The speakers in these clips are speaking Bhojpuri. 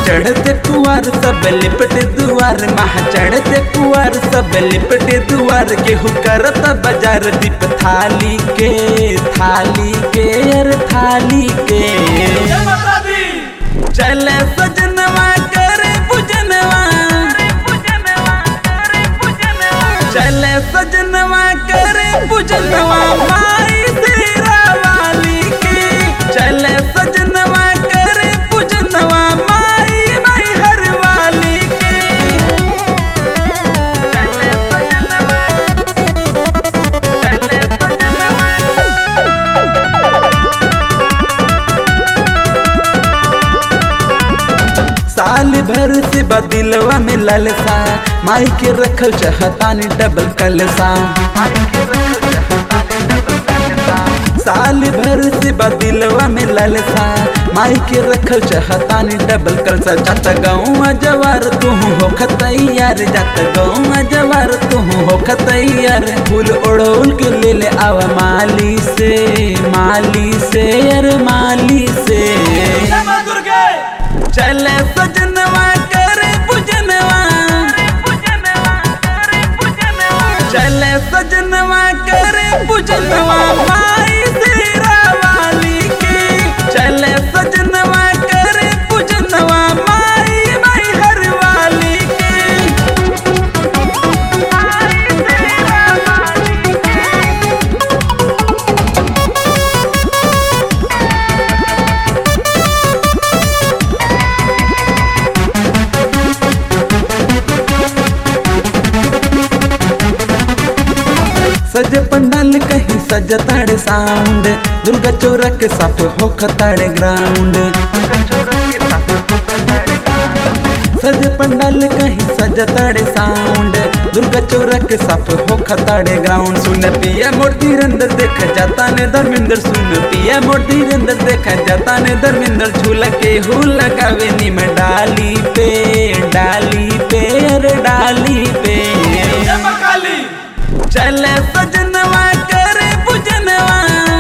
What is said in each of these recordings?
चढ़ते कुआर सब लिपट दुआर महा चढ़ते कुआर सब लिपट दुआर केहू करत बाजार दीप थाली के थाली के अर थाली के चले सजनवा करे पूजनवा चले सजनवा करे पूजनवा माई तेरा वाली के चले सजनवा करे पूजनवा माई माई हर वाली के चले सजनवा चले सजनवा साल भर से बदिलवा में ललसा माई के रखल चाहतानी डबल कलसा साल भर से बदिलवा में ललसा माई के रखल चाहतानी डबल कलसा जात गाँव जवार तू हो खतैयार जात गाँव जवार तू हो खतैयार फूल ओढ़ोल के ले ले आवा माली से माली से अरे माली से चले सजनवा करे पूजनवा चले सजनवा करे पूजनवा माई तेरा वाली के चले सजनवा करे पूजनवा माई माई हर वाली के माई तेरा वाली के सज पंडाल कहीं सज ताड़े साउंड दुर्गा चौरक साफ हो खताड़े ग्राउंड सज पंडाल कहीं सज ताड़े साउंड दुर्गा चौरक साफ हो खताड़े ग्राउंड सुन पिया मोटी रंदर देख जाता ने धर्मेंद्र सुन पिया मोटी रंदर देख जाता ने धर्मेंद्र झूला के हु लगावे नी में डाली पे डाली पे अरे डाली पे चले सजनवा करे पूजनवा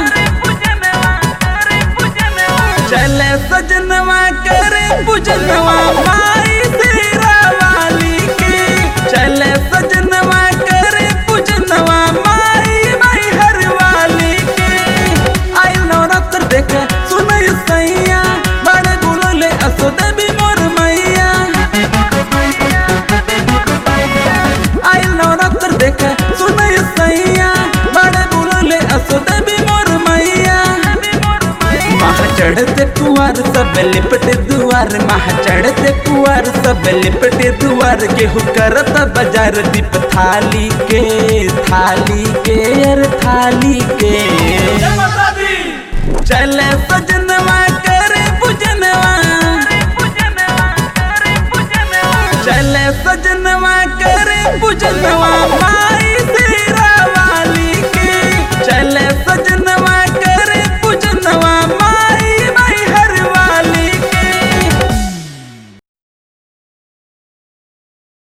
चले सजनवा करे पूजनवा माई तेरा वाली के चले सजनवा करे पूजनवा माई माई हर वाली के आई नवरात्र देखे सुनई सैया बड़े गुलले असो देवी मोर मैया आई नवरात्र देखे सुनई सैया बड़े बुलले असो देवी मोर मैया महा चढ़ते कुआर सब लिपटे दुआर महा चढ़ते कुआर सब लिपटे दुआर केहू करत बाजार दीप थाली के थाली के अर थाली के चले सजनवा करे पूजनवा चले सजनवा करे पूजनवा